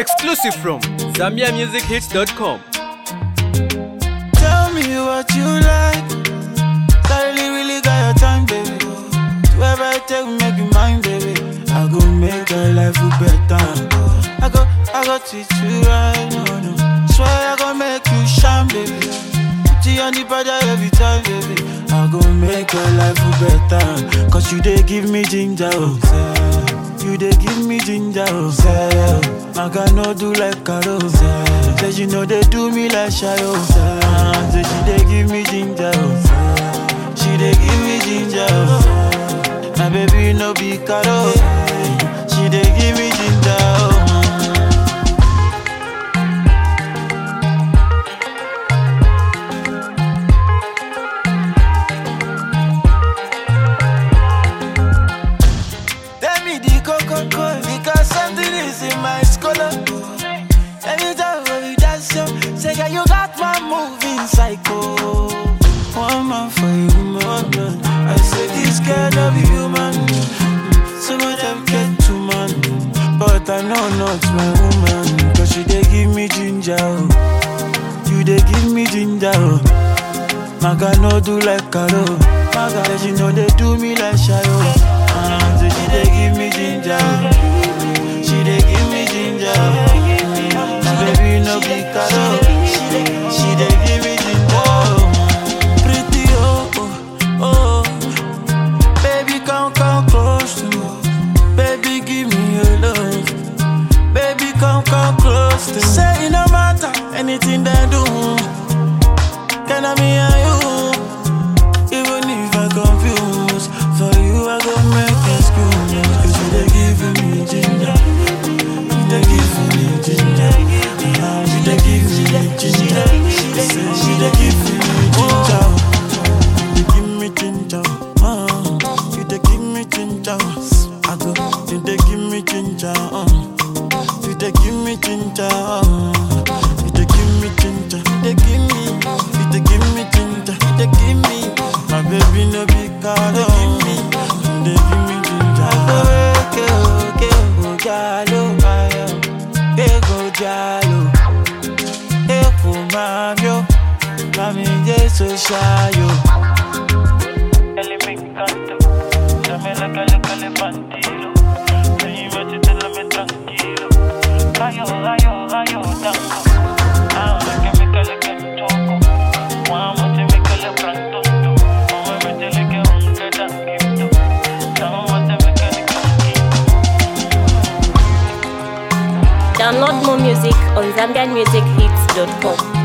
Exclusive from ZambiaMusicHits.com. Tell me what you like. Suddenly really got your time, baby. Do ever take make you mine, baby. I go make your life better. I go, I go treat you right, no, no. Swear I go make you shine, baby. Put you on the border every time, baby. I go make your life better. Cause you they give me ginger, oh. say. You they give me ginger, oh. say. I can no do like Carol. Say, say you know they do me like Shayo. Say, say she they give me ginger, oh. say. She they give me ginger, oh. My baby no be Carol. She they give me ginger, oh. Tell me the coco because something is in my scholar. Anytime when we dance, yo, say girl you got my moving psycho. One man for you, man. I say this girl love you, human. Some of them get too man, but I know not my woman. Cause she they give me ginger, oh. you they give me ginger. Oh. Maga no do like Karo. Maga she know they do me like Shayo. Ah, so she they give me ginger. She they give me ginger. My baby no be Karo. She they, she they give me ginger. Pretty oh oh oh. Baby come come close to me. Baby give me your love. Baby come come close to me. Say it no matter anything they do. Can I me and you? Even if I confuse, for you I go make excuse. Cause you they giving me ginger, you they giving me ginger, Ah, you they giving me ginger. Say you they giving me ginger, you they give me ginger, uh, you they give me ginger. I go, you they give me ginger, uh, you they give me ginger, uh, you they give me ginger, you they give me, you they give me ginger, you they give me. My baby no be card, you give me, you they give me ginger. Okay, okay, go jalo, ayo, eh go jalo, eh go mamio, mami Jesu shayo. Ele me encanta, dame la cale cale bandido, ven y métetela tranquilo, rayo, rayo, rayo, tango, ahora que me cale que toco, vamos te me cale pronto, vamos a meterle que un que tanquito, vamos te me cale que Download more music on ZambianMusicHits.com.